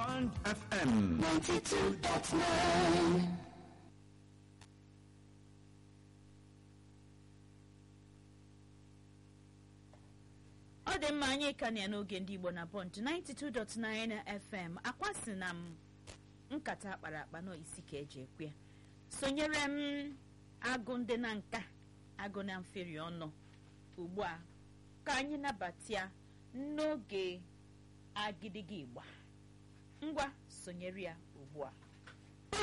Band FM 92.9 ọ dị mma anyị ka na ya n'oge ndị igbo na pọnt 92.9 fm akwasị na m nkata akpara akpa nọ isi ka eji ekwe ya. sonyere m agụ ndị na nka agụ na mferi ọnụ ugbu a ka anyị nabatia n'oge agidigi igba ngwa sonyere ya ugbu a